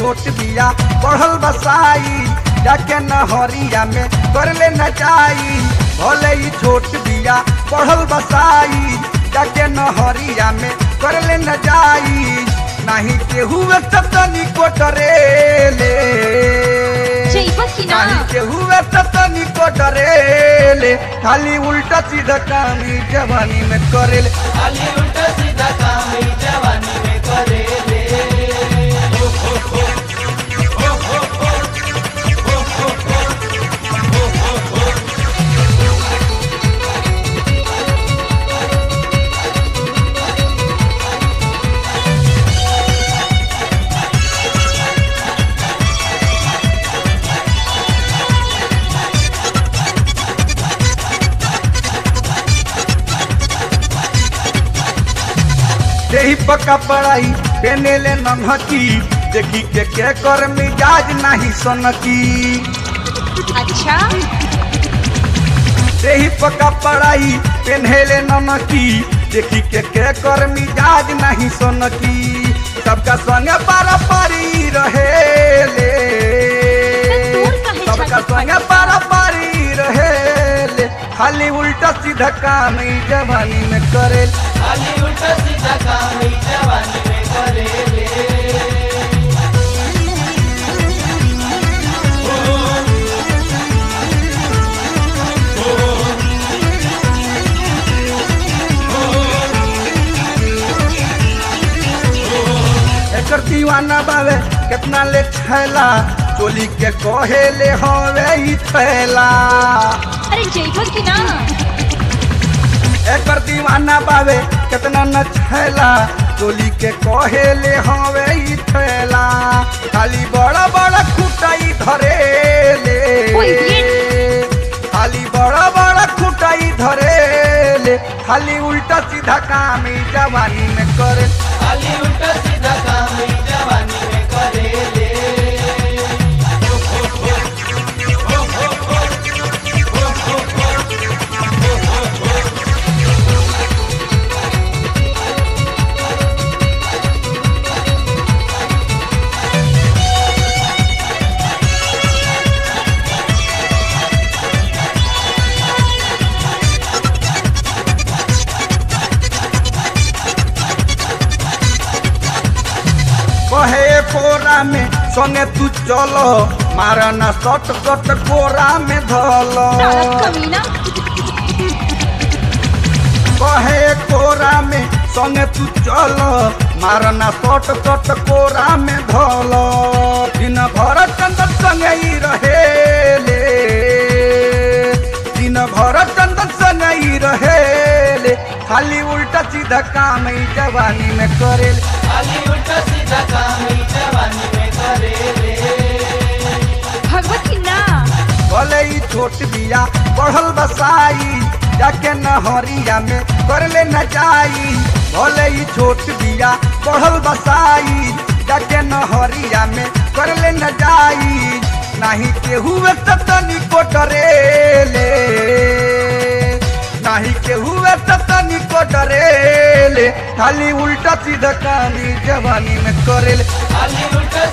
छोट बिया बढ़ल बसाई जाके नहरिया में कर ले नचाई भले ही छोट बिया बढ़ल बसाई जाके नहरिया में कर ले नचाई नहीं केहू तनी को डरेले जइबा कि ना नहीं केहू तनी को डरेले खाली उल्टा सीधा काम ई जवानी में करेले खाली उल्टा सीधा काम ही जवानी में करेले यही पक्का पढ़ाई पेने ले नन्हकी देखी के के कर मिजाज नहीं सनकी अच्छा यही पक्का पढ़ाई पेने ले नन्हकी देखी के के कर मिजाज नहीं सनकी सबका संगे पारा पारी रहे ले दूर काहे सबका छाती संगे पारा पारी रहे ले खाली उल्टा सीधा काम ई जवानी में करे खाली उल्टा सीधा काम ही जवानी में करेले एकर दीवाना बावे कितना ले छैला चोली के कहे ले हवे ई थैला अरे जइबा कि ना एकर दीवाना बावे कितना न छैला चोली के कहे ले हवे ई थैला खाली बड़ा बड़ा खुटाई धरे ले ओए ये। खाली बड़ा बड़ा खुटाई धरे ले खाली उल्टा सीधा काम ई जवानी में करे खाली उल्टा सीधा काम ही जवानी में करेले कहे कोरा में संगे तू चलो मारा ना सट सट कोरा में धलो साला कमीना कहे कोरा में संगे तू चलो मारा ना सट सट कोरा में धलो दिन भर चंदन संगे ही रहे ले दिन भर चंदन संगे ही रहे ले खाली उल्टा सीधा काम ई जवानी में करेले खाली उल्टा सीधा काम ही जवानी में करेले भगवत कि ना भले ही छोट बिया बढ़ल बसाई जाके नहरिया में कर ले नचाई भले ही छोट बिया बढ़ल बसाई जाके नहरिया में कर ले नचाई नहीं केहू तनी को डरेले नहीं केहू तनी को डरेले खाली उल्टा सीधा काम ई जवानी में करेले खाली उल्टा